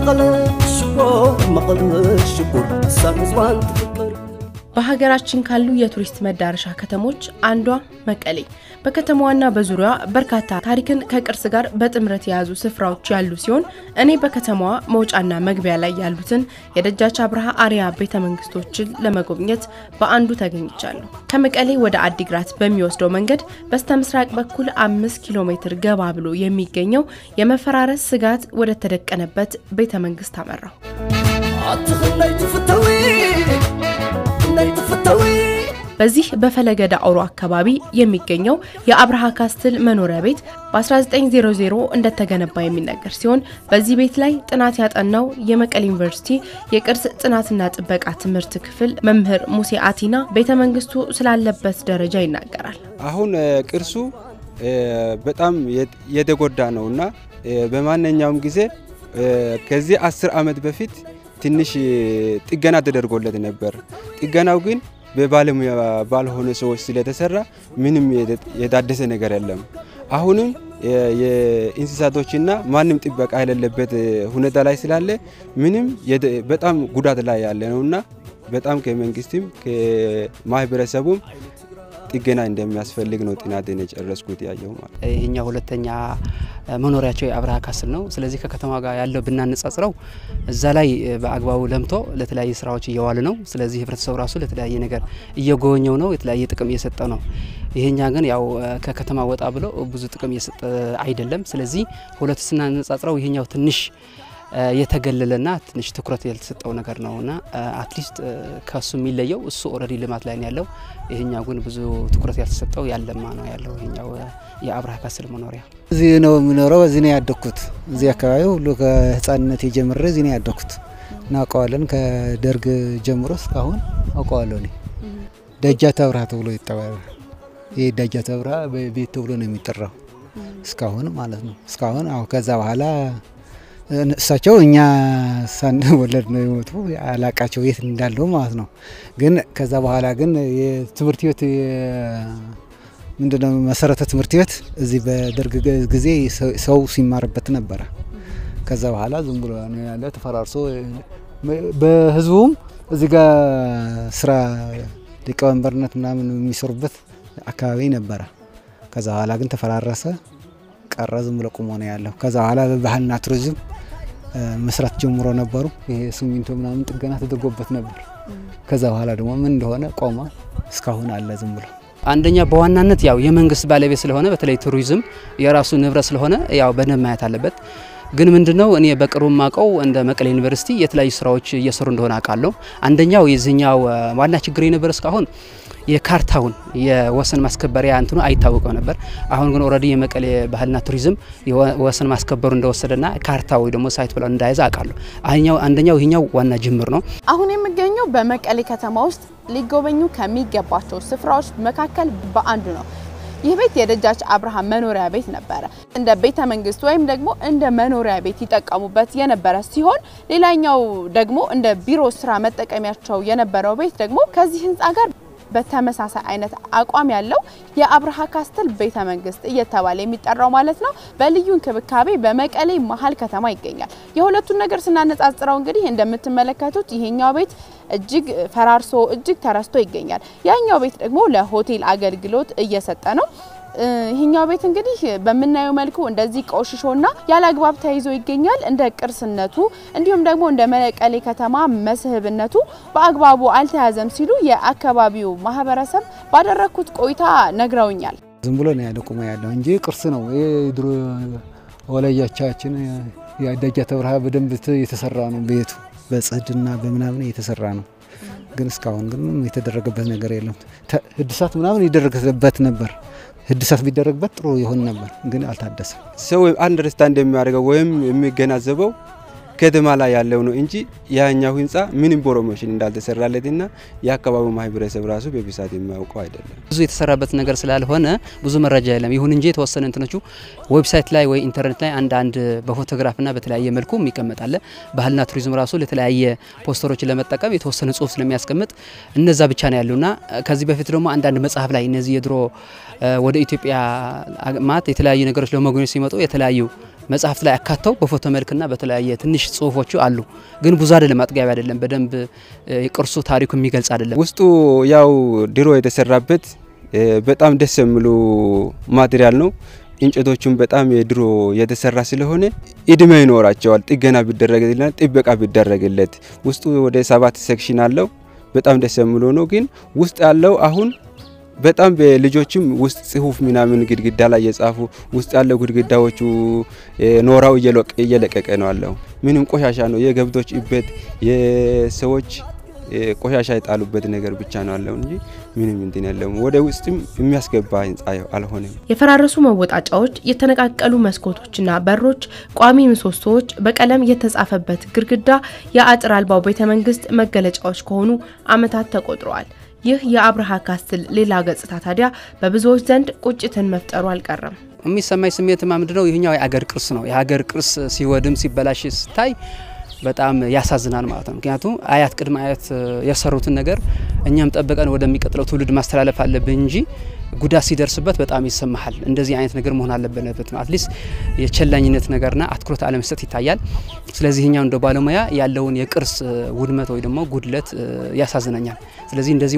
መቐለ ሽኮ መቐለ ሽኩር ሳን ህዝባን ትፍቅር በሀገራችን ካሉ የቱሪስት መዳረሻ ከተሞች አንዷ መቀሌ በከተማዋና በዙሪያዋ በርካታ ታሪክን ከቅርስ ጋር በጥምረት የያዙ ስፍራዎች ያሉ ሲሆን እኔ በከተማዋ መውጫና መግቢያ ላይ ያሉትን የደጃች አብርሃ አርያ ቤተ መንግስቶችን ለመጎብኘት በአንዱ ተገኝቻለሁ። ከመቀሌ ወደ አዲግራት በሚወስደው መንገድ በስተ ምስራቅ በኩል አምስት ኪሎ ሜትር ገባ ብሎ የሚገኘው የመፈራረስ ስጋት ወደ ተደቀነበት ቤተ መንግስት አመራው። ኣትኽላይ ትፍተዊ ናይ ትፍተዊ በዚህ በፈለገ ዳዕሮ አካባቢ የሚገኘው የአብርሃ ካስትል መኖሪያ ቤት በ1900 እንደተገነባ የሚነገር ሲሆን በዚህ ቤት ላይ ጥናት ያጠናው የመቀሌ ዩኒቨርሲቲ የቅርስ ጥናትና ጥበቃ ትምህርት ክፍል መምህር ሙሴ አቲና ቤተ መንግስቱ ስላለበት ደረጃ ይናገራል። አሁን ቅርሱ በጣም የተጎዳ ነው እና በማንኛውም ጊዜ ከዚህ አስር ዓመት በፊት ትንሽ ጥገና ተደርጎለት ነበር። ጥገናው ግን በባለሙያ ባልሆነ ሰዎች ስለተሰራ ምንም የታደሰ ነገር የለም። አሁንም የእንስሳቶችና ማንም ጥበቃ የሌለበት ሁኔታ ላይ ስላለ ምንም በጣም ጉዳት ላይ ያለ ነውና በጣም ከመንግስትም ከማህበረሰቡም ጥገና እንደሚያስፈልግ ነው ጥናቴን የጨረስኩት ያየው ማለት ይሄኛው ሁለተኛ መኖሪያቸው የአብርሃ ካስትል ነው። ስለዚህ ከከተማ ጋር ያለው ብናነጻጽረው እዛ ላይ በአግባቡ ለምቶ ለተለያዩ ስራዎች እየዋለ ነው። ስለዚህ ህብረተሰቡ ራሱ ለተለያየ ነገር እየጎበኘው ነው፣ የተለያየ ጥቅም እየሰጠ ነው። ይሄኛ ግን ያው ከከተማ ወጣ ብሎ ብዙ ጥቅም እየሰጠ አይደለም። ስለዚህ ሁለቱ ስናነጻጽረው ይሄኛው ትንሽ የተገለለና ትንሽ ትኩረት ያልተሰጠው ነገር ነውና አትሊስት ከሱ የሚለየው እሱ ኦልሬዲ ልማት ላይ ነው ያለው። ይሄኛው ግን ብዙ ትኩረት ያልተሰጠው ያለማ ነው ያለው ይሄኛው የአብርሃ ካስትል መኖሪያ። እዚህ ነው የምኖረው። እዚህ ነው ያደግኩት። እዚህ አካባቢ ሁሉ ከህፃንነት የጀምሬ እዚህ ነው ያደግኩት። እናውቀዋለን። ከደርግ ጀምሮ እስካሁን አውቀዋለሁ። እኔ ደጃት አብርሃ ተብሎ ይጠራል። ይህ ደጃት አብርሃ ቤት ተብሎ ነው የሚጠራው እስካሁን ማለት ነው። እስካሁን አሁ ከዛ በኋላ እሳቸው እኛ ሳንወለድ ነው የሞቱ። አላቃቸው የት እንዳለው ማለት ነው። ግን ከዛ በኋላ ግን የትምህርት ቤት ምንድነው መሰረተ ትምህርት ቤት እዚህ በደርግ ጊዜ ሰው ሲማርበት ነበረ። ከዛ በኋላ ዝም ብሎ ነው ያለ ተፈራርሶ፣ በህዝቡም እዚህ ጋር ስራ ሊቀመንበርነት ምናምን የሚሰሩበት አካባቢ ነበረ። ከዛ በኋላ ግን ተፈራረሰ ቀረ። ዝም ብሎ ቁሞ ነው ያለው። ከዛ በኋላ በባህልና ቱሪዝም መስራት ጀምሮ ነበሩ። ይሄ ሲሚንቶ ምናምን ጥገና ተደርጎበት ነበር። ከዛ በኋላ ደግሞ ምን እንደሆነ ቆመ። እስካሁን አለ ዝም ብሎ አንደኛ በዋናነት ያው የመንግስት ባለቤት ስለሆነ በተለይ ቱሪዝም የራሱ ንብረት ስለሆነ ያው በደንብ ማየት አለበት። ግን ምንድነው እኔ በቅርቡ ማቀው እንደ መቀሌ ዩኒቨርሲቲ የተለያዩ ስራዎች እየሰሩ እንደሆነ አውቃለሁ። አንደኛው የዚህኛው ዋና ችግር የነበረ እስካሁን የካርታውን የወሰን ማስከበሪያ እንትኑ አይታወቀው ነበር። አሁን ግን ኦልሬዲ የመቀሌ ባህልና ቱሪዝም የወሰን ማስከበሩ እንደወሰደና ካርታው ደግሞ ሳይት ብለው እንዳያዘ አውቃለሁ። አኛው አንደኛው ይሄኛው ዋና ጅምር ነው። አሁን የሚገኘው በመቀሌ ከተማ ውስጥ ሊጎበኙ ከሚገባቸው ስፍራዎች መካከል በአንዱ ነው። ይህ ቤት የደጃች አብርሃም መኖሪያ ቤት ነበረ። እንደ ቤተ መንግስት ወይም ደግሞ እንደ መኖሪያ ቤት ይጠቀሙበት የነበረ ሲሆን ሌላኛው ደግሞ እንደ ቢሮ ስራ መጠቀሚያቸው የነበረው ቤት ደግሞ ከዚህ ህንፃ ጋር በተመሳሳይ አይነት አቋም ያለው የአብርሃ ካስትል ቤተ መንግስት እየተባለ የሚጠራው ማለት ነው። በልዩ እንክብካቤ በመቀሌ መሀል ከተማ ይገኛል። የሁለቱን ነገር ስናነጻጽረው እንግዲህ እንደምትመለከቱት ይሄኛው ቤት እጅግ ፈራርሶ እጅግ ተረስቶ ይገኛል። ያኛው ቤት ደግሞ ለሆቴል አገልግሎት እየሰጠ ነው። ይህኛው ቤት እንግዲህ በምናየው መልኩ እንደዚህ ቆሽሾና ያለ አግባብ ተይዞ ይገኛል። እንደ ቅርስነቱ እንዲሁም ደግሞ እንደ መቀሌ ከተማ መስህብነቱ በአግባቡ አልተያዘም ሲሉ የአካባቢው ማህበረሰብ ባደረግኩት ቆይታ ነግረውኛል። ዝም ብሎ ነው ያለ ቁሞ ያለው እንጂ ቅርስ ነው። ይህ ድሮ ወላጆቻችን የደጃት አብርሃ በደንብ የተሰራ ነው ቤቱ በጽህድና በምናምን የተሰራ ነው። ግን እስካሁን ግን የተደረገበት ነገር የለም። ህድሳት ምናምን ይደረግበት ነበር። ህድሳት ቢደረግበት ጥሩ ይሆን ነበር፣ ግን አልታደሰም። ሰው አንደርስታንድ የሚያደርገው ወይም የሚገናዘበው ከተማ ላይ ያለው ነው እንጂ ያኛው ህንፃ ምንም ፕሮሞሽን እንዳልተሰራለትና የአካባቢው ማህበረሰብ ራሱ በብዛት የሚያውቀው አይደለም። ብዙ የተሰራበት ነገር ስላልሆነ ብዙ መረጃ የለም። ይሁን እንጂ የተወሰነ እንትኖቹ ዌብሳይት ላይ ወይ ኢንተርኔት ላይ አንዳንድ በፎቶግራፍና በተለያየ መልኩ ይቀመጣል። ባህልና ቱሪዝም ራሱ ለተለያየ ፖስተሮችን ለመጠቀም የተወሰነ ጽሁፍ ስለሚያስቀምጥ እነዛ ብቻ ነው ያሉና ከዚህ በፊት ደግሞ አንዳንድ መጽሐፍ ላይ እነዚህ የድሮ ወደ ኢትዮጵያ ማት የተለያዩ ነገሮች ለመጎብኘት ሲመጡ የተለያዩ መጽሐፍት ላይ አካተው በፎቶ መልክና በተለያየ ትንሽ ጽሁፎቹ አሉ። ግን ብዙ አይደለም፣ አጥጋቢ አይደለም። በደንብ የቅርሱ ታሪኩ የሚገልጽ አይደለም። ውስጡ ያው ድሮ የተሰራበት በጣም ደስ የሚሉ ማቴሪያል ነው። እንጨቶቹም በጣም የድሮ የተሰራ ስለሆነ እድሜ ይኖራቸዋል። ጥገና ቢደረግለት፣ ጥበቃ ቢደረግለት ውስጡ ወደ ሰባት ሴክሽን አለው። በጣም ደስ የሚሉ ነው። ግን ውስጥ ያለው አሁን በጣም በልጆችም ውስጥ ጽሁፍ ምናምን ግድግዳ ላይ የጻፉ ውስጥ ያለው ግድግዳዎቹ ኖራው እየለቀቀ ነው አለው። ምንም ቆሻሻ ነው። የገብቶች እበት የሰዎች ቆሻሻ የጣሉበት ነገር ብቻ ነው አለው እንጂ ምንም እንትን የለውም። ወደ ውስጥም የሚያስገባ ህንጻ አልሆነም። የፈራረሱ መወጣጫዎች፣ የተነቃቀሉ መስኮቶችና በሮች፣ ቋሚ ምሰሶዎች፣ በቀለም የተጻፈበት ግድግዳ የአጥር አልባው ቤተ መንግስት መገለጫዎች ከሆኑ ዓመታት ተቆጥረዋል። ይህ የአብርሃ ካስትል ሌላ ገጽታ ታዲያ በብዙዎች ዘንድ ቁጭትን መፍጠሩ አልቀረም። የሚሰማኝ ስሜትማ ምንድነው? ይህኛው የአገር ቅርስ ነው። የሀገር ቅርስ ሲወድም ሲበላሽ ስታይ በጣም ያሳዝናል ማለት ነው። ምክንያቱም አያት ቅድመ አያት የሰሩትን ነገር እኛም ጠብቀን ወደሚቀጥለው ትውልድ ማስተላለፍ አለብን እንጂ ጉዳት ሲደርስበት በጣም ይሰማሃል። እንደዚህ አይነት ነገር መሆን አለበት ነው። አትሊስት የቸላኝነት ነገርና አትኩሮት አለመስጠት ይታያል። ስለዚህ እኛው እንደ ባለሙያ ያለውን የቅርስ ውድመት ወይ ደግሞ ጉድለት ያሳዝነኛል። ስለዚህ እንደዚህ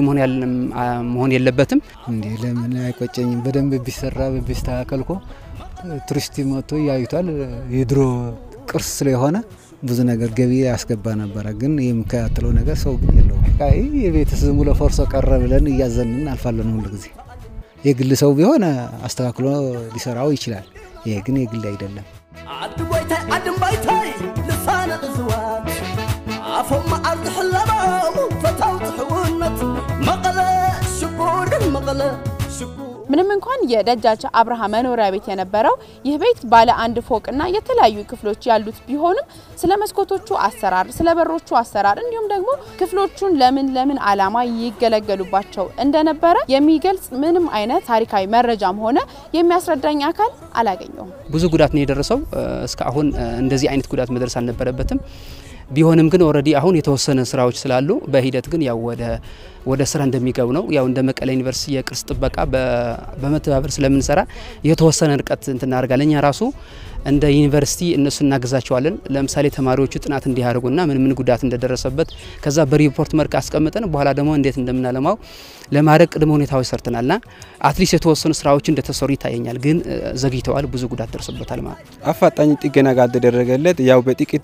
መሆን የለበትም። እንዴ ለምን አይቆጨኝም? በደንብ ቢሰራ ቢስተካከል እኮ ቱሪስት መጥቶ ያዩታል። የድሮ ቅርስ ስለሆነ ብዙ ነገር ገቢ ያስገባ ነበረ። ግን የሚከታተለው ነገር ሰው ግን የለውም። የቤት ዝም ብሎ ፈርሶ ቀረ ብለን እያዘንን አልፋለን ሁሉ ጊዜ። የግል ሰው ቢሆን አስተካክሎ ሊሰራው ይችላል። ይሄ ግን የግል አይደለም። ዓዲ ጎይታይ ዓድን ባይታይ ልሳነ እዝዋት ኣፎም መዓር ዝሕለቦም ፈታው ትሕውነት መቐለ ሽጉር መቐለ ሽጉር ምንም እንኳን የደጃች አብርሃ መኖሪያ ቤት የነበረው ይህ ቤት ባለ አንድ ፎቅና የተለያዩ ክፍሎች ያሉት ቢሆንም ስለ መስኮቶቹ አሰራር፣ ስለ በሮቹ አሰራር እንዲሁም ደግሞ ክፍሎቹን ለምን ለምን ዓላማ ይገለገሉባቸው እንደነበረ የሚገልጽ ምንም አይነት ታሪካዊ መረጃም ሆነ የሚያስረዳኝ አካል አላገኘውም። ብዙ ጉዳት ነው የደረሰው። እስካሁን እንደዚህ አይነት ጉዳት መድረስ አልነበረበትም። ቢሆንም ግን ኦልሬዲ አሁን የተወሰነ ስራዎች ስላሉ በሂደት ግን ያው ወደ ወደ ስራ እንደሚገቡ ነው። ያው እንደ መቀሌ ዩኒቨርሲቲ የቅርስ ጥበቃ በመተባበር ስለምንሰራ የተወሰነ ርቀት እንትን እናደርጋለን። እኛ ራሱ እንደ ዩኒቨርሲቲ እነሱ እናግዛቸዋለን። ለምሳሌ ተማሪዎቹ ጥናት እንዲያደርጉና ምን ምን ጉዳት እንደደረሰበት ከዛ በሪፖርት መልክ አስቀምጠን በኋላ ደግሞ እንዴት እንደምናለማው ለማድረግ ቅድመ ሁኔታዎች ሰርተናልና አትሊስት የተወሰኑ ስራዎች እንደተሰሩ ይታየኛል። ግን ዘግይተዋል፣ ብዙ ጉዳት ደርሶበታል ማለት ነው። አፋጣኝ ጥገና ካልተደረገለት ያው በጥቂት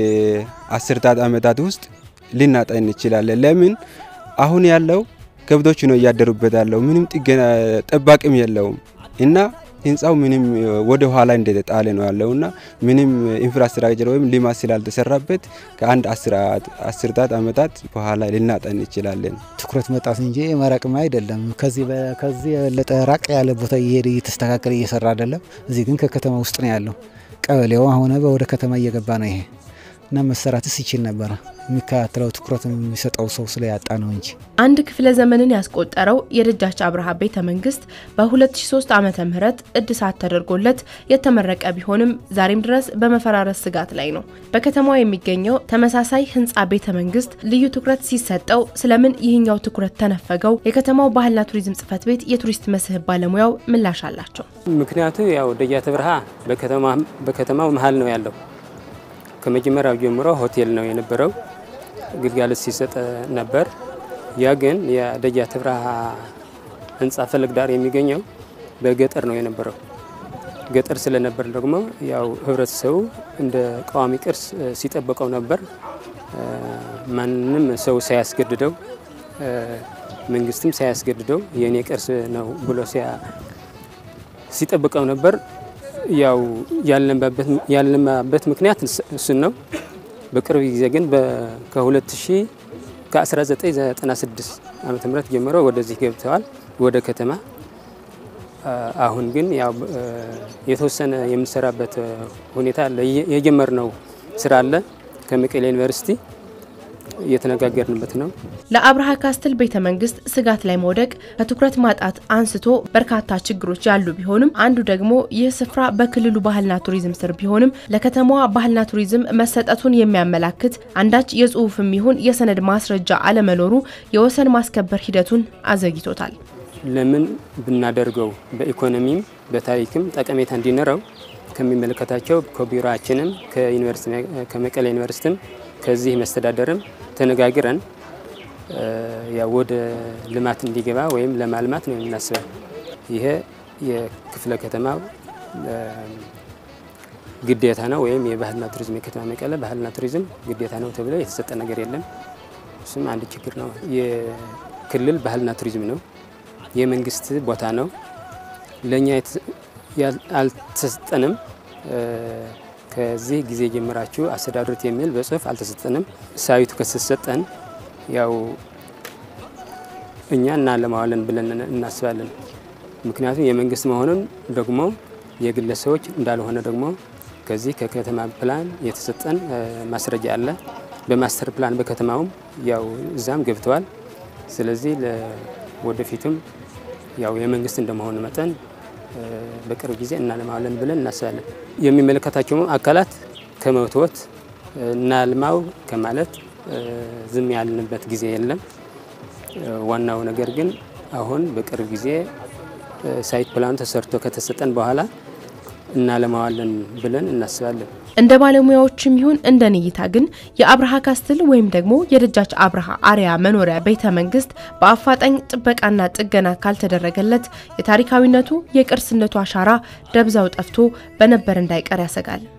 አስርታት ዓመታት ውስጥ ልናጣ እንችላለን። ለምን አሁን ያለው ከብቶች ነው እያደሩበት ያለው ምንም ጥገና ጠባቂም የለውም እና ህንፃው ምንም ወደ ኋላ እንደተጣለ ነው ያለውና ምንም ኢንፍራስትራክቸር ወይም ልማት ስላልተሰራበት ከአንድ አስርታት ዓመታት በኋላ ልናጣ እንችላለን። ትኩረት መጣት እንጂ መራቅም አይደለም። ከዚህ ከዚህ የበለጠ ራቅ ያለ ቦታ እየሄደ እየተስተካከለ እየሰራ አይደለም። እዚህ ግን ከከተማ ውስጥ ነው ያለው። ቀበሌው አሁን ወደ ከተማ እየገባ ነው ይሄ እና መሰራትስ ይችል ነበረ። የሚከታተለው ትኩረት የሚሰጠው ሰው ስለያጣ ነው እንጂ አንድ ክፍለ ዘመንን ያስቆጠረው የደጃች አብርሃ ቤተ መንግስት በ2003 ዓመተ ምህረት እድሳት ተደርጎለት የተመረቀ ቢሆንም ዛሬም ድረስ በመፈራረስ ስጋት ላይ ነው። በከተማው የሚገኘው ተመሳሳይ ህንፃ ቤተ መንግስት ልዩ ትኩረት ሲሰጠው ስለምን ይህኛው ትኩረት ተነፈገው? የከተማው ባህልና ቱሪዝም ጽሕፈት ቤት የቱሪስት መስህብ ባለሙያው ምላሽ አላቸው። ምክንያቱ ያው ደጃች አብርሃ በከተማው መሀል ነው ያለው። ከመጀመሪያው ጀምሮ ሆቴል ነው የነበረው፣ ግልጋሎት ሲሰጥ ነበር። ያ ግን የደጃች አብርሃ ህንፃ ፈለግ ዳር የሚገኘው በገጠር ነው የነበረው። ገጠር ስለነበር ደግሞ ያው ህብረተሰቡ እንደ ቋሚ ቅርስ ሲጠበቀው ነበር። ማንም ሰው ሳያስገድደው፣ መንግስትም ሳያስገድደው የእኔ ቅርስ ነው ብሎ ሲጠብቀው ነበር። ያው ያልለማበት ምክንያት እሱን ነው። በቅርብ ጊዜ ግን ከ2000 ከ1996 ዓመተ ምህረት ጀምሮ ወደዚህ ገብተዋል ወደ ከተማ። አሁን ግን ያው የተወሰነ የምንሰራበት ሁኔታ አለ። የጀመርነው ስራ አለ ከመቀሌ ዩኒቨርሲቲ እየተነጋገርንበት ነው። ለአብርሃ ካስትል ቤተ መንግስት ስጋት ላይ መውደቅ ከትኩረት ማጣት አንስቶ በርካታ ችግሮች ያሉ ቢሆንም አንዱ ደግሞ ይህ ስፍራ በክልሉ ባህልና ቱሪዝም ስር ቢሆንም ለከተማዋ ባህልና ቱሪዝም መሰጠቱን የሚያመላክት አንዳች የጽሁፍም ይሁን የሰነድ ማስረጃ አለመኖሩ የወሰን ማስከበር ሂደቱን አዘግይቶታል። ለምን ብናደርገው በኢኮኖሚም በታሪክም ጠቀሜታ እንዲኖረው ከሚመለከታቸው ከቢሮችንም ከመቀሌ ዩኒቨርሲቲም ከዚህ መስተዳደርም ተነጋግረን ያው ወደ ልማት እንዲገባ ወይም ለማልማት ነው የምናስበው። ይሄ የክፍለ ከተማው ግዴታ ነው ወይም የባህልና ቱሪዝም የከተማ መቀለ ባህልና ቱሪዝም ግዴታ ነው ተብሎ የተሰጠ ነገር የለም። እሱም አንድ ችግር ነው። የክልል ባህልና ቱሪዝም ነው፣ የመንግስት ቦታ ነው። ለእኛ አልተሰጠንም። ከዚህ ጊዜ ጀምራችሁ አስተዳድሩት የሚል በጽሁፍ አልተሰጠንም። ሳይቱ ከተሰጠን ያው እኛ እናለማዋለን ብለን እናስባለን። ምክንያቱም የመንግስት መሆኑን ደግሞ የግለሰቦች እንዳልሆነ ደግሞ ከዚህ ከከተማ ፕላን የተሰጠን ማስረጃ አለ። በማስተር ፕላን በከተማውም ያው እዛም ገብተዋል። ስለዚህ ወደፊቱም ያው የመንግስት እንደመሆኑ መጠን በቅርብ ጊዜ እናለማዋለን ብለን እናስባለን። የሚመለከታቸው አካላት ከመውትወት እናልማው ከማለት ዝም ያልንበት ጊዜ የለም። ዋናው ነገር ግን አሁን በቅርብ ጊዜ ሳይት ፕላኑ ተሰርቶ ከተሰጠን በኋላ እናለማዋለን ብለን እናስባለን። እንደ ባለሙያዎችም ይሁን እንደ እይታ ግን የአብርሃ ካስትል ወይም ደግሞ የደጃች አብርሃ አርያ መኖሪያ ቤተ መንግስት በአፋጣኝ ጥበቃና ጥገና ካልተደረገለት የታሪካዊነቱ የቅርስነቱ አሻራ ደብዛው ጠፍቶ በነበር እንዳይቀር ያሰጋል።